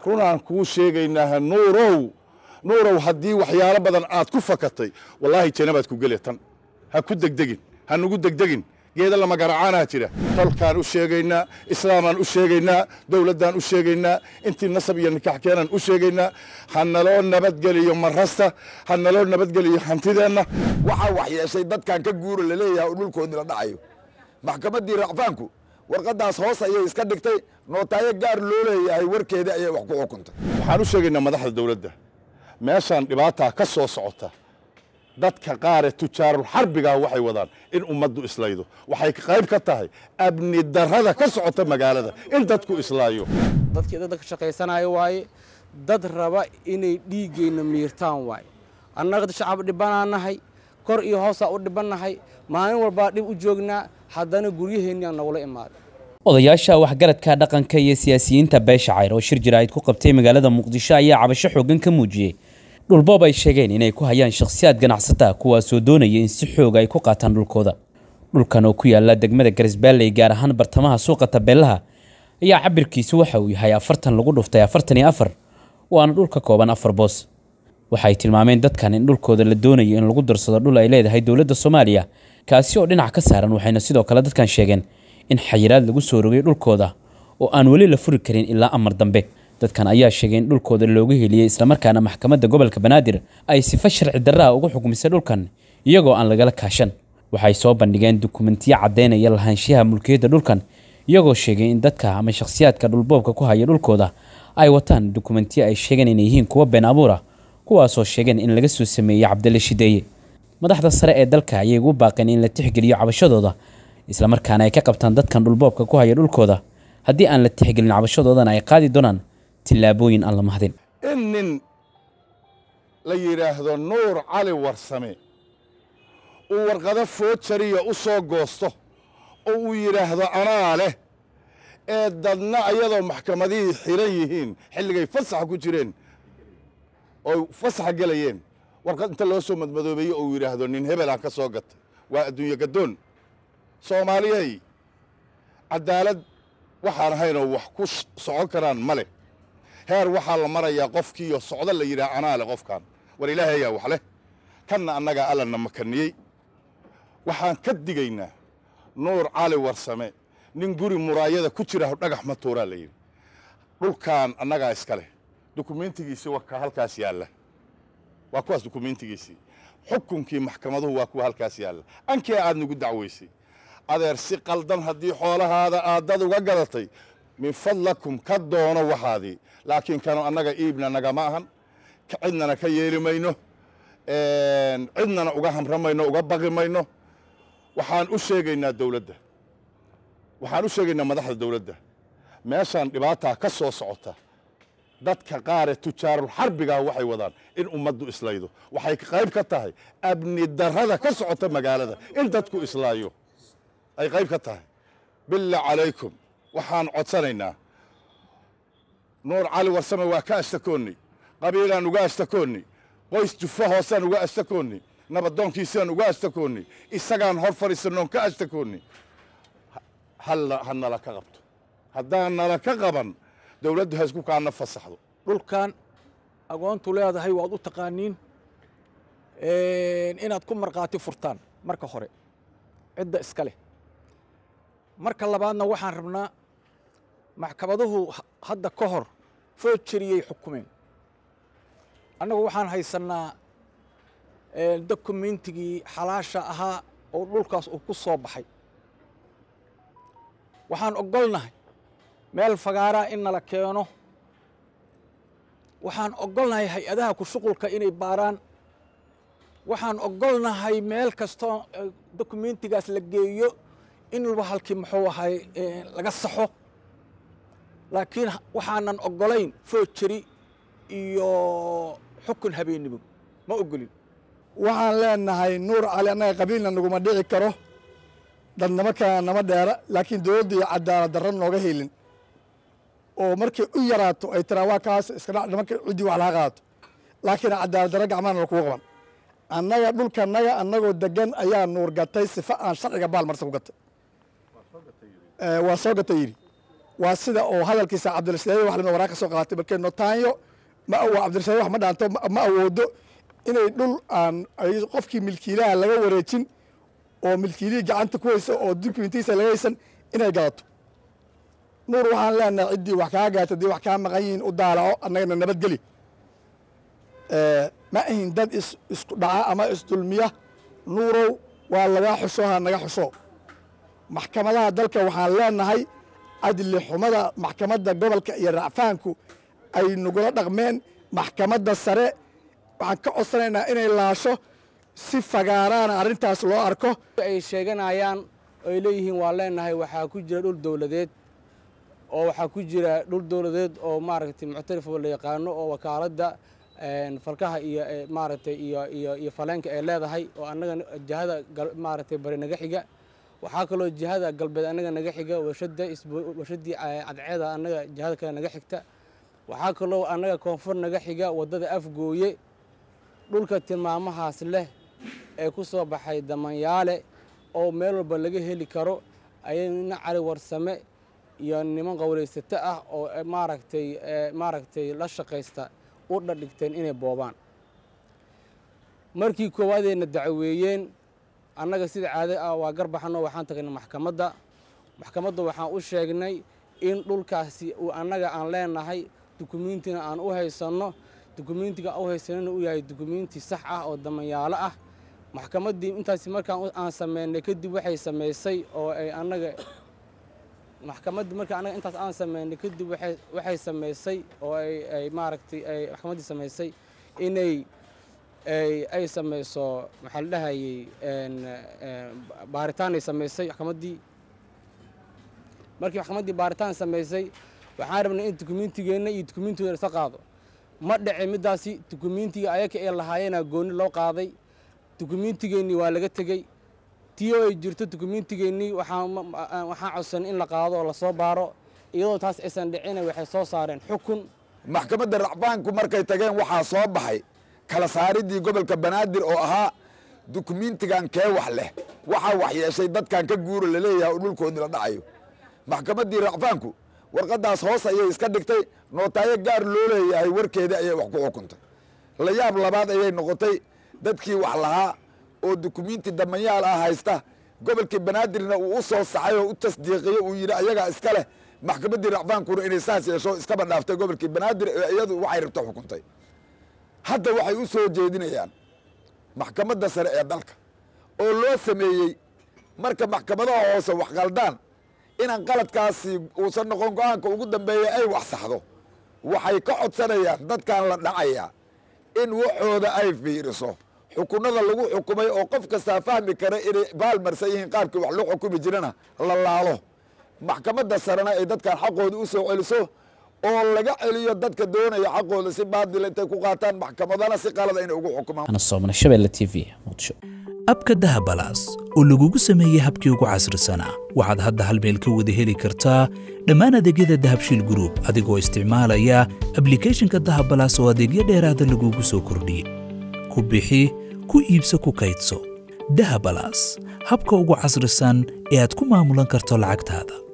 runaan kuu sheegaynaaha nuurow nuurow haddii waxyaalo badan aad ku fakatay wallaahi jannabaad ku geli tan ha ku degdegin ha nugu degdegin geeda lama garacaanaa jira tolkaan u sheegaynaa islaamaan u sheegaynaa dowladdaan u sheegaynaa intii nasab iyo nikax keenaan u sheegaynaa ha naloo nabadgeliyo marasta ha naloo nabadgeliyo hantideenna waxaa wax yeeshay dadkan ka guura laleeyahay oo dhulkoodii la dhacayo maxkamaddii racfaanku warqaddaas hoos ayay iska dhigtay nootaayo gaar loo leeyahay warkeedii ayay wax ku xukuntay waxaan u sheegaynaa madaxda dowladda meeshaan dhibaataa ka soo socota dadka qaare tujaarul xarbigaa waxay wadaan in ummaddu islaydo waxay qayb ka tahay amni darrada ka socota magaalada in dadku islaayo dadkii dadka shaqaysanayo waaye dad raba inay dhiiggeenna miirtaan waaye annaga shacab dhibbanaan nahay kor iyo hoosaa u dhibbannahay maalin walbaa dhib u joognaa haddana guryaheenniaan nagula imaaday odayaasha waxgaradka dhaqanka iyo siyaasiyiinta beesha cayr oo shir jaraa'id ku qabtay magaalada muqdisho ayaa cabasho xooggan ka muujiyey dhulboob ay sheegeen inay ku hayaan shakhsiyaad ganacsata kuwaasoo doonaya in si xooga ay ku qaataan dhulkooda dhulkan oo ku yaala degmada garisbaalley gaar ahaan bartamaha suuqa tabeelaha ayaa cabirkiisu waxa uu yahay afartan lagu dhuftay afartan iyo afar waana dhul ka kooban afar boos waxay tilmaameen dadkan in dhulkooda la doonayo in lagu darsado dhul ay leedahay dowladda soomaaliya kaasi oo dhinac ka saaran waxayna sidoo kale dadkan sheegeen in xayiraad lagu soo rogay dhulkooda oo aan weli la furi karin ilaa amar dambe dadkan ayaa sheegay in dhulkooda looga heliyey islamarkaana maxkamadda gobolka banaadir ay sifa sharci darraha ugu xukmisay dhulkan iyagoo aan lagala kaashan waxay soo bandhigeen dukumentiyo caddaynaya lahaanshiyaha mulkiyadda dhulkan iyagoo sheegay in dadka ama shakhsiyaadka dhulboobka ku haya dhulkooda ay wataan dukumentiyo ay sheegeen inay yihiin kuwo been abuura kuwaasoo sheegeen in laga soo sameeyey cabdille shideeye madaxda sare ee dalka ayay ugu baaqeen in la tixgeliyo cabashadooda islamarkaana ay ka qabtaan dadkan dhulboobka ku haya dhulkooda haddii aan la tixgelin cabashadoodana ay qaadi doonaan tillaabooyin aan la mahadin in nin la yidhaahdo nuur cali warsame uu warqado foojariya u soo goosto oo uu yidhaahdo anaa leh ee dadna ayadoo maxkamadihii xiran yihiin xilligay fasaxa ku jireen oo fasaxa gelayeen warqad inta loo soo madmadoobeeye oo uu yidhaahdo nin hebelaan ka soo gatay waa adduunye gaddoon soomaaliyey caddaalad waxaan ahaynoo wax ku socon karaan ma leh heer waxaa la marayaa qofkiiyo socdo la yidhaha anaa leh qofkan war ilaahay ayaa wax leh kanna annagaa allana makaniyey waxaan ka digaynaa nuur cali warsame nin guri muraayada ku jira dhagax ma tuuraa la yidhi dhulkan annagaa iska leh dukumentigiisii waa ka halkaas yaalla waa kuwaas dukumentigiisii xukunkii maxkamaduhu waa kuwa halkaas yaalla ankee aad nagu dacwaysay adeer si qaldan haddii xoolahaada aadad uga gadatay min fadlakum ka doono waxaadii laakiin kanu annaga iibna nagama ahan cidnana ka yeeli mayno cidnana uga hamra mayno uga baqi mayno waxaan u sheegaynaa dowladda waxaan u sheegaynaa madaxda dowladda meeshaan dhibaataa ka soo socota dadka qaare tujaarul xarbigaa waxay wadaan in ummaddu islaydo waxay qayb ka tahay amni darrada ka socota magaalada in dadku islaayo ay qayb ka tahay billah calaykum waxaan codsanaynaa nuur cali warsame waa ka ashtakoonnay qabiilaan uga ashtakoonnay qoys jufa hoosaan uga ashtakoonnay nabadoonkiisaan uga ashtakoonnay isagaan hor fadhiisanoon ka ashtakoonnay ha nala ka qabto haddaan nala ka qaban dowladdu ha isku kaana fasaxdo dhulkan agoontu leedahay waad u taqaaniin inaad ku markhaati furtaan marka hore cidda iska leh marka labaadna waxaan rabnaa maxkamaduhu hadda ka hor foojariyey xukumeen annagu waxaan haysannaa dokumentigii xalaasha ahaa oo dhulkaas uu ku soo baxay waxaan oggolnahay meel fagaaraa in nala keeno waxaan oggolnahay hay-adaha ku shuqulka inay baaraan waxaan oggolnahay meel kastoo dokumentigaas la geeyo in walba halkii muxuu ahay laga saxo laakiin waxaanan oggolayn foojari iyo xukun habeennimo ma oggolin waxaan leenahay nuur cali annaga qabiilna naguma dhici karo dadnamo kalena nama dheera laakiin dowladda iyo cadaalad darro nooga helin oo markay u yaraato ay tiraa waa kaas iska dhac markay ciddii wax laga qaato laakiin cadaalad darro gacmahana lakugu qaban annaga dhulkanaga annagoo degan ayaa nuur gatay sifa aan sharciga baal marsa ku gatay waa soo gatay yidhi waa sida oo hadalkiisa cabdirashiid wax lama waraa ka soo qaatay markee notaanyo ma awo cabdirashiid wax ma dhaanto ma awoodo inay dhul aan qofkii milkiilaha laga wareejin oo milkiilihii gacanta ku haysa oo dukumentiisa laga haysan inay gadato nuur waxaan leenahay ciddii wax kaa gaata haddii wax kaa maqan yihiin u daalaco annagana nabadgeli ma ahin dad is isku dhaca ama isdulmiya nuurow waa lagaa xusho ha naga xusho maxkamadaha dalka waxaan leenahay cadli xumada maxkamadda gobolka iyo racfaanku ay nagula dhaqmeen maxkamadda sare waxaan ka codsanaynaa inay laasho si fagaaraana arrintaas loo arko ay sheeganayaan ay leeyihiin waa leenahay waxaa ku jira dhul dowladeed oo waxaa ku jira dhul dowladeed oo maaragtay muctarif oo la yaqaano oo wakaaladda falkaha iyo maaragtay iyo iyo iyo faleenka ay leedahay oo annaga jihada maaragtay bari naga xiga waxaa kaloo jihada galbeed annaga naga xiga warshada warshaddii cadceeda annaga jihada kale naga xigta waxaa kaloo annaga koonfur naga xiga waddada afgooye dhulka tilmaamahaas leh ee ku soo baxay damanyaale oo meel walba laga heli karo ayay nina cali warsame iyo niman qowlaysato ah oo maaragtay maaragtay la shaqaysta u dhadhigteen inay boobaan markii koowaadeyna dacaweeyeen annaga sida caado ah waa garbaxano waxaan tagnay maxkamadda maxkamadda waxaan u sheegnay in dhulkaasi uu annaga aan leenahay dukumiintina aan u haysanno dukumiintiga u haysanana uu yahay dukumiinti sax ah oo damanyaalo ah maxkamaddii intaasi markaan aan sameynay kadib waxay samaysay oo ay annaga maxkamaddii marka annaga intaas aan sameynay kadib waxay waxay samaysay oo ay ay maaragtay ay maxkamaddii samaysay inay ay ay samayso maxaa la dhahayey baaritaanay samaysay maxkamaddii markii maxkamaddii baaritaan samaysay waxaan rabnay in dukumiintigeenna iyo dukumiintigooda isa qaado ma dhace middaasi dukumiintiga ayaka ee lahaayeenaa gooni loo qaaday dukumiintigeennii waa laga tegey tii oo ay jirto dukumiintigeennii waxaan waxaan codsanay in la qaado oo lasoo baaro iyadoo taas aysan dhicina waxay soo saareen xukun maxkamadda racbaanku markay tageen waxaa soo baxay kala saaridii gobolka banaadir oo ahaa dukumiintigan kee wax leh waxaa wax yeeshay dadkan ka guura laleeyahay oo dhulkoodii la dhacayo maxkamaddii racfaanku warqaddaas hoos ayay iska dhigtay nootaayo gaar loo leeyahay warkeedii ayay wax ku xukuntay la yaab labaad ayay noqotay dadkii wax lahaa oo dukumiinti damanyaal ah haysta gobolkii banaadirna uu u soo saxay oo u tasdiiqiyo uu yidhi ayagaa iska leh maxkamaddii racfaankuna inay saas yeesho iskaba dhaaftay gobolkii banaadir ee iyadu waxay rabta xukuntay hadda waxay u soo jeedinayaan maxkamadda sare ee dalka oo loo sameeyey marka maxkamadaha hoose wax qaldaan inaan qaladkaasi uusan noqon go-aanka ugu dambeeya ay wax saxdo waxay ka codsanayaan dadkan la dhacayaa in waxooda ay fiiriso xukunada lagu xukumay oo qof kastaa fahmi kara inay baalmarsan yihiin qaabkii wax loo xukumi jirana la laalo maxkamadda sarena ay dadkan xaqooda u soo celiso oo laga celiyo dadka doonaya xaqooda si baadila intay ku qaataan maxkamadana si qalada inay ugu xukumaan ana soomana shabeelle t v muqdisho abka dahabalaas oo lagugu sameeyey habkii ugu casrisanaa waxaad hadda hal meel ka wada heli kartaa dhammaan adeegyada dahabshiil gruub adigoo isticmaalaya ablikhethonka dahabalaas oo adeegyo dheeraada lagugu soo kordhiyey ku bixi ku iibso ku kaydso dahabalaas habka ugu casrisan ee aad ku maamulan karto lacagtaada